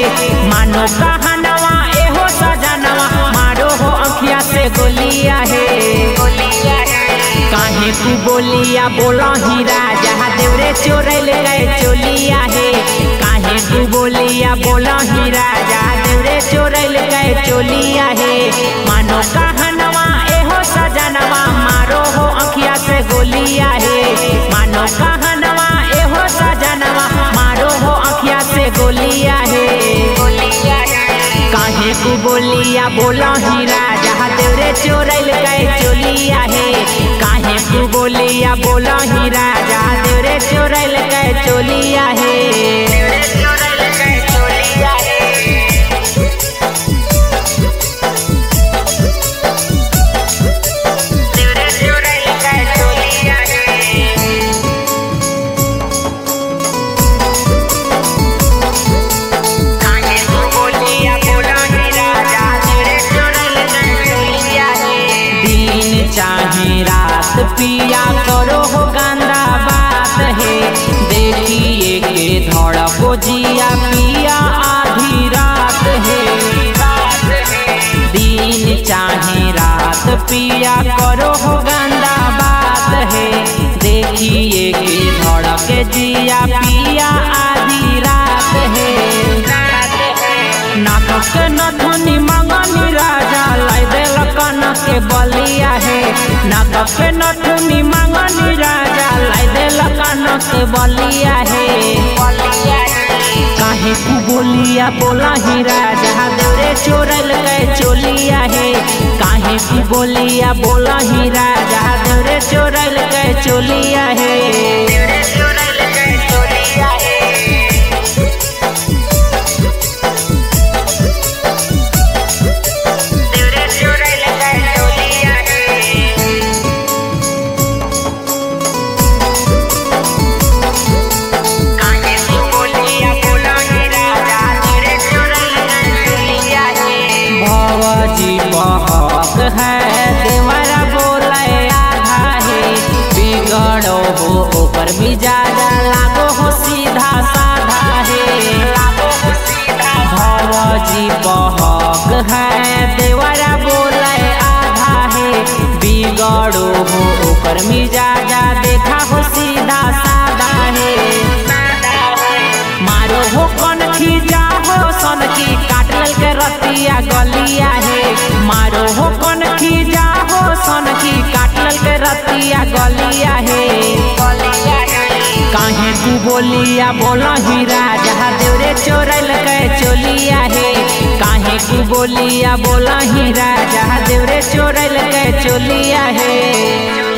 मानो कहनवा एहो सजनवा मारो हो अंखिया से गोलिया है काहे तू बोलिया बोला ही राजा देवरे चोरैल गए चोलिया है काहे तू बोलिया बोला ही राजा देवरे चोरैल गए चोलिया है मानो कहनवा एहो सजनवा मारो हो अंखिया से गोलिया है मानो कहनवा एहो सजनवा मारो हो अंखिया से गोलिया है काहे तू बोलिया बोला ही राजा देवरे चोरैल गए चोलिया है काहे तू बोलिया बोला ही राजा देवरे चोरैल गए चोलिया है दिन चाहे रात पिया करो हो गंदा बात है देखिए के धड़को जिया पिया आधी रात है दिन चाहे रात पिया करो हो गंदा बात है देखिए के धड़के जिया पिया आधी रात है नाटक नथनी मंगनी राजा लाई देल कनक के बलिया है नाटक नथनी मंगनी राजा लाई देल कनक के बलिया है काहे तू बोलिया बोला ही राजा देवरे चोरल गए चोलिया है काहे तू बोलिया बोला ही राजा देवरे चोरल गए चोलिया है भवजी बहक है देवरा बोले आधा है बिगड़ो हो ओकर मिजाज लागो हो सीधा साधा है भवजी बहक है देवरा बोले आधा है बिगड़ो हो ओकर मिजाज देखा हो सीधा साधा है मारो हो कन खींचा हो सन की काटल के रतिया गलिया है मारो हो कन खींचा हो सन की काटल के रतिया गलिया है काहे तू बोलिया बोला ही राजा देवरे चोरल के चोलिया है काहे तू बोलिया बोला ही राजा देवरे चोरल के चोलिया है